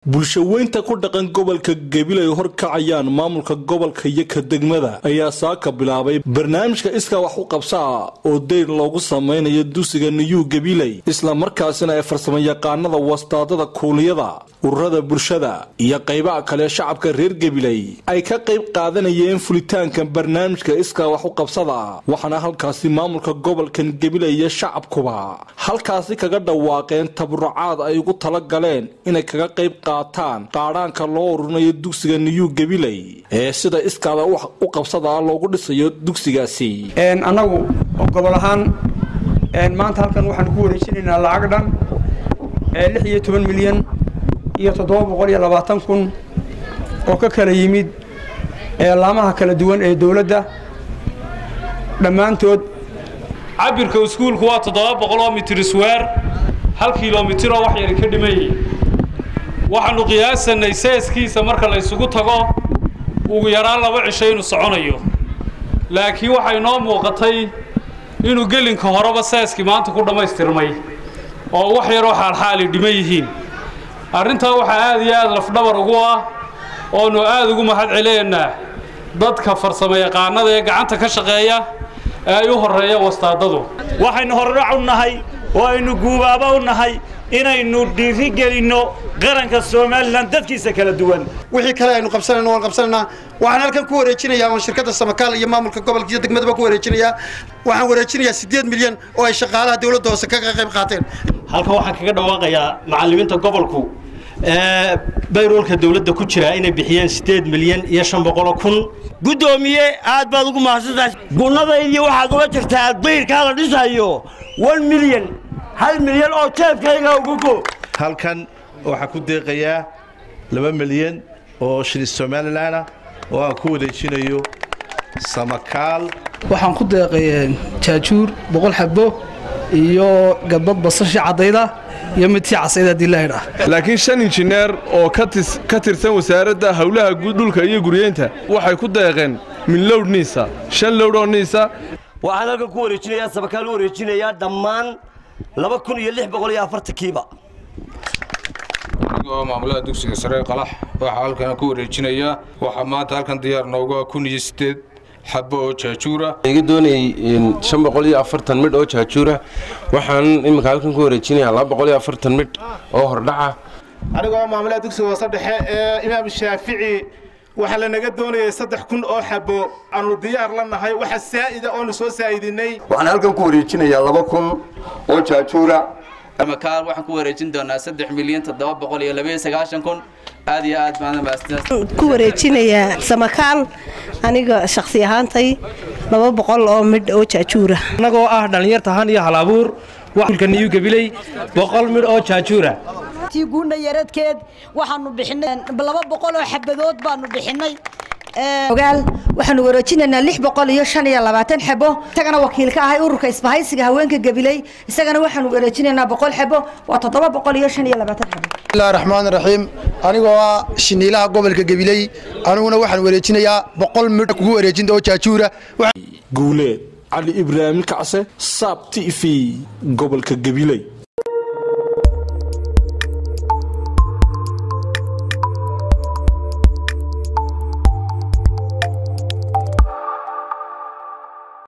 bulshaweynta ku dhaqan gobolka gabil ay horkacayaan maamulka gobolka iyo ka degmada ayaa saaka bilaabay barnaamijka iskaa wax u qabsaa oo deyr loogu samaynayo dugsiga niyuu gabiley isla markaasina ay farsamayaqaanada wastaadada kuuliyada ururada bulshada iyo qaybaha kale shacabka reer gabiley ay ka qayb qaadanayeen fulitaanka barnaamijka iskaa wax u qabsada waxaana halkaasi maamulka gobolkan gabiley iyo shacabkuba halkaasi kaga dhawaaqeen taburucaad ay ugu tala galeen inay kaga qayb qaataan qaadhaanka loo ururinayo dugsiga niyuu gabiley ee sida iskaada u qabsadaa loogu dhisayo dugsigaasi annagu gobol ahaan maanta halkan waxaanu ku wareejinaynaa lacag dhan lix iyo toban milyan iyo toddoba boqol iyo labaatan kun oo ka kala yimid laamaha kala duwan ee dowladda dhammaantood cabirka iskuulku waa toddoba boqoloo mitir isweer hal kilomitiroo wax yari ka dhimayay waxaannu qiyaasanay seeskiisa marka la ysugu tago ugu yaraan laba cisho inuu soconayo laakiin waxay noo muuqatay inuu gelinka horeba seeskii maanta ku dhammaystirmay oo wax yaroo xaalxaali dhiman yihiin arrintaa waxaa aad iyo aad lafdhabar ugu ah oonu aad ugu mahad celeynaa dadka farsamo yaqaanada ee gacanta ka shaqeeya ee ay u horreeya wastaadadu waxaynu horudhac u nahay oo aynu guubaaba u nahay inaynu dhiiri gelinno qaranka somalilan dadkiisa kala duwan wixii kale aynu qabsanayno waan qabsanaynaa waxaan halkan ku wareejinayaa oon shirkadda samakaal iyo maamulka gobolka iyo degmadaba ku wareejinayaa waxaan wareejinayaa siddeed milyan oo ay shaqaalaha dowladda hoose kaga qayb qaateen halkan waxaan kaga dhawaaqayaa macallimiinta gobolku ee bayroolka dowladda ku jira inay bixiyeen siddeed milyan iyo shan boqoloo kun guddoomiye aad baad ugu mahadsantahay gunnadaydii waxaad uga jirtaa dayrkaa la dhisayo one milyan hal milyan oo jeebkayga ugugo halkan waxaa ku deeqayaa laba milyan oo shilin somalilan ah oo aan ku wareejinayo samakaal waxaan ku deeqay jaajuur boqol xabo iyo gadbad basashii caddayda iyo midtii casayda haddii la idhaa laakiin shan injineer oo ka tirsan wasaaradda howlaha dhulka iyo guryeynta waxay ku deeqeen min lowdh niisa shan lowdh oo niisa waxaan halkan ku wareejinayaa samakaal u wareejinayaa dhammaan laba kun iyo lix boqol iyo afartankiiba anigoo maamulaha dugsiga sare qalax waxaa halkan ku wareejinayaa waxaa maanta halkan diyaar nooga kun iyo siddeed xabo oo jaajuura iga doonayay shan boqol iyo afartan midh oo jaajuura waxaan iminka halkan ku wareejinayaa laba boqol iyo afartan midh oo hordhaca anigoo maamulaha dugsiga hoose dhexe ee imaam shaafici waxaa lanaga doonayay saddex kun oo xabo aanu diyaar la nahay waxa saa'ida oonu soo saa'idinay waxaan halkan ku wareejinayaa laba kun oo jaajuura samakaal waxaan ku wareejin doonaa saddex milyan toddoba boqol iyo labaiyo sagaashan kun aad iyo aad baan ku wareejinayaa samakaal aniga shakhsi ahaantay laba boqol oo midh oo jaajuura annagoo ah dhallinyartahan iyo hal abuur waxulka niyu gabiley boqol midh oo jaajuura guuna yaradkeed waxaanu bixinay laba boqol oo xabadood baanu bixinay ogaal waxaanu wareejinaynaa lix boqol iyo shan iyo labaatan xabo isagana wakiil ka ahay ururka isbahaysiga haweenka gabiley isagana waxaanu wareejinaynaa boqol xabo waa toddoba boqol iyo shan iyo labaatan xabo bismillahi raxmaan raxiim anigoo ah shiniilaha gobolka gabiley aniguna waxaan wareejinayaa boqol midh kugu wareejinta oo jaajuura guuleed cali ibraahim kacse saab t v gobolka gabiley